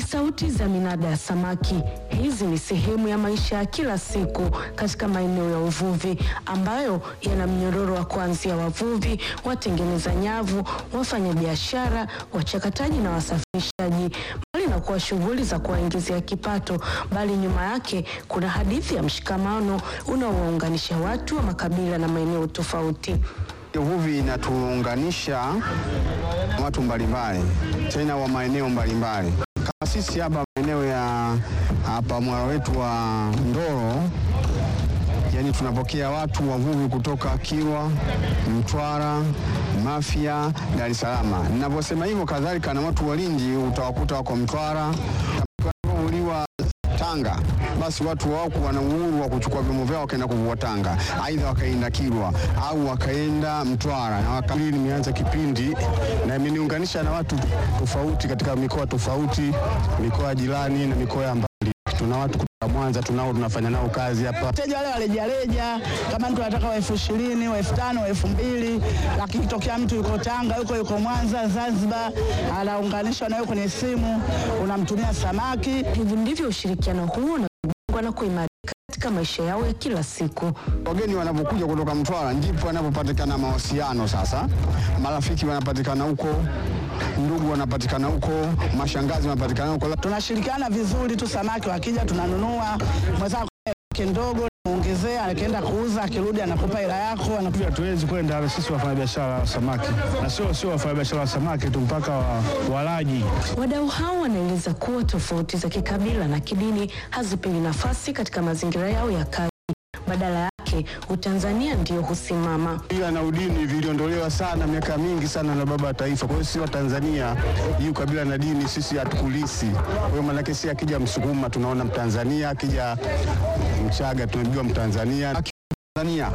sauti za minada ya samaki. Hizi ni sehemu ya maisha ya kila siku katika maeneo ya uvuvi ambayo yana mnyororo wa kuanzia wavuvi, watengeneza nyavu, wafanyabiashara, wachakataji na wasafirishaji. Mbali na kuwa shughuli za kuwaingizia kipato, bali nyuma yake kuna hadithi ya mshikamano unaowaunganisha watu wa makabila na maeneo tofauti. Uvuvi inatuunganisha watu mbalimbali, tena wa maeneo mbalimbali. Kama sisi hapa maeneo ya hapa mwara wetu wa Ndoro, yani tunapokea watu wavuvi kutoka Kilwa, Mtwara, Mafia, Dar es Salaam. Ninavyosema hivyo, kadhalika na watu wa Lindi utawakuta wako Mtwara, uliwa Tanga, basi watu wako wana uhuru wa kuchukua vyombo vyao wakaenda kuvua Tanga, aidha wakaenda Kilwa au wakaenda Mtwara na waka... Hili nimeanza kipindi na imeniunganisha na watu tofauti katika mikoa tofauti, mikoa jirani na mikoa ya mbali. Tuna watu kutoka Mwanza tunao tunafanya nao kazi hapa. Wateja wale warejareja, kama mtu anataka wa elfu ishirini wa elfu tano wa elfu mbili lakini tokea mtu yuko Tanga yuko yuko Mwanza, Zanzibar, anaunganishwa nayo kwenye simu, unamtumia samaki. Hivi ndivyo ushirikiano huu unajengwa na kuimarika katika maisha yao ya kila siku. Wageni wanapokuja kutoka Mtwara ndipo wanapopatikana mahusiano. Sasa marafiki wanapatikana huko, ndugu wanapatikana huko, mashangazi wanapatikana huko. Tunashirikiana vizuri tu, samaki wakija tunanunua, mwenzako yake ndogo muongezea, akienda kuuza, akirudi anakupa hela yako. anakupa- Hatuwezi kwenda sisi wafanyabiashara wa samaki, na sio sio wafanyabiashara wa samaki tu, mpaka wa, walaji. Wadau hao wanaeleza kuwa tofauti za kikabila na kidini hazipewi nafasi katika mazingira yao ya kazi. Badala yake, Utanzania ndio husimama. Ila na udini viliondolewa sana miaka mingi sana na baba wa taifa. Kwa hiyo sisi wa Tanzania, hii ukabila na dini sisi hatukulisi. Kwa hiyo maanake si akija Msukuma tunaona Mtanzania, akija Mchaga tunajua Mtanzania. Tanzania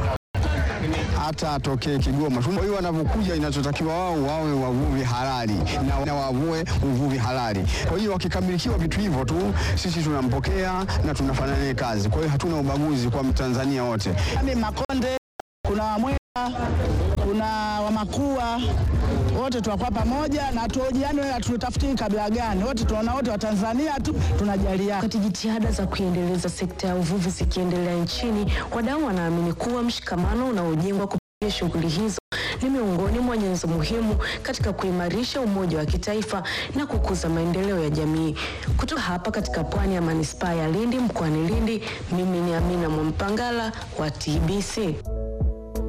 hata atokee Kigoma. Kwa hiyo wanavyokuja, inachotakiwa wao wawe wavuvi halali na, na wavue uvuvi halali. Kwa hiyo wakikamilikiwa vitu hivyo tu, sisi tunampokea na tunafanya naye kazi. Kwa hiyo hatuna ubaguzi kwa Mtanzania wote. Yaani Makonde, kuna Wamwera, kuna Wamakua, wote tunakuwa pamoja na tuojiani, wewe hatutafuti kabila gani, wote tunaona wote Watanzania tu tunajaliana. Wakati jitihada za kuiendeleza sekta ya uvuvi zikiendelea nchini, wadau wanaamini kuwa mshikamano unaojengwa kupitia shughuli hizo ni miongoni mwa nyenzo muhimu katika kuimarisha umoja wa kitaifa na kukuza maendeleo ya jamii. Kutoka hapa katika pwani ya manispaa ya Lindi mkoani Lindi, mimi ni Amina Mwampangala wa TBC.